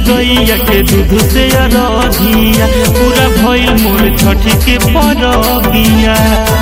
गैया के दूध से अरधिया पूरा भइल मोर छठी के परबिया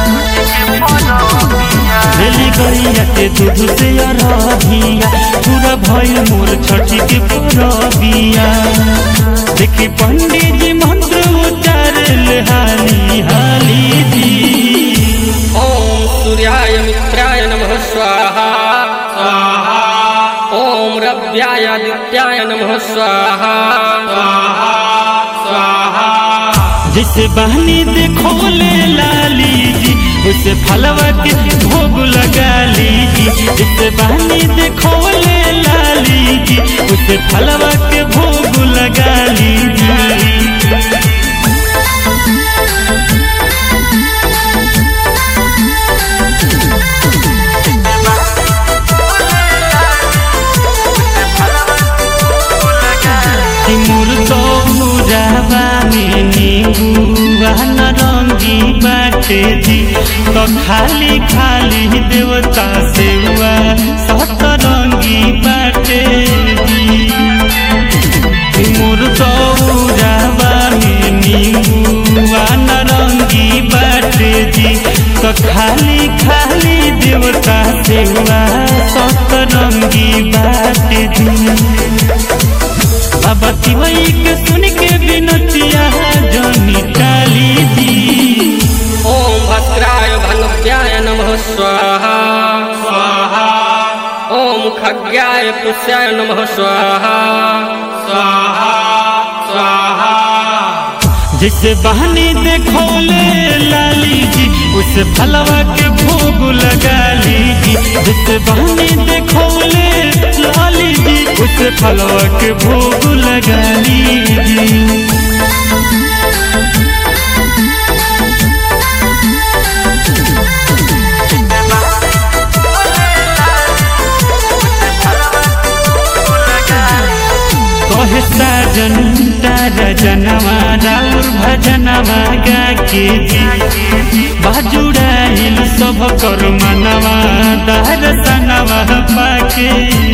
रेली गैया के दूध से अरधिया पूरा भइल मोर छठी के परबिया देखी पंडित जी मंत्र उच्चारल हाली हाली जी ॐ सूर्याय मित्राय नमः स्वाहा स्वाहा ॐ रव्याय आदित्याय नमः स्वाहा स्वाहा स्वाहा जिसे बहनी देखो ले लाली जी उसे फलवा के भोग लगा लीजी जिसे बहनी देखो ले लाली जी उसे फलवा के भोग लगा लीजी कि मुर्दो मुराबा में नीबुआ नरंगी बाटे जी तो खाली खाली देवता सेवा सतरंगी बाटे जी कि मुर्दो मुराबा में नीबुआ नरंगी बाटे जी तो खाली खाली देवता सेवा सतरंगी बाटे जी बाबा तिवई के सुन के बिनतिया जनी काली जी ॐ भद्राय भनव्याय नमः स्वाहा स्वाहा ॐ खग्याय पुष्याय नमः स्वाहा स्वाहा स्वाहा जिसे बहनी देखो ले लाली जी उस फलवा के भोग लगा लीजी जिसे बहनी देखो ले लाली जी उस फलवा के भोग लगा लीजी कहे साजन तारा जनवा राउर भजनवा गा के जी बाजुड़ाइल सब कर मनवा दर्शनवा पाके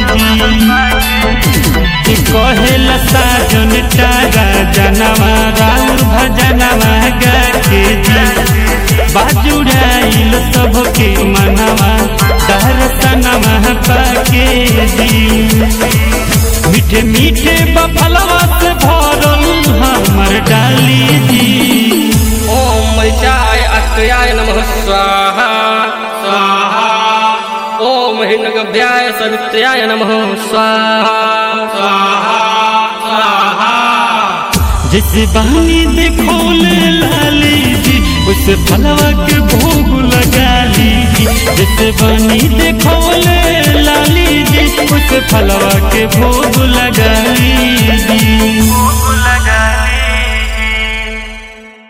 जी कहेला साजन तारा जनवा राउर भजनवा गा के जी बाजुड़ाइल सब के मनवा दर्शनवा पाके जी मीठे मीठे बफलवा से भरल हमर डाली जी ॐ मरिचाय अत्र्याय नमः स्वाहा स्वाहा ॐ हिन्नगभ्याय सवित्र्याय नमः स्वाहा स्वाहा स्वाहा जिस बहनी देखो ले लाली जी उस फलवा के भोग लगा लीजी जिस बहनी देखो ले लाली जी उस फलवा के भोग लगा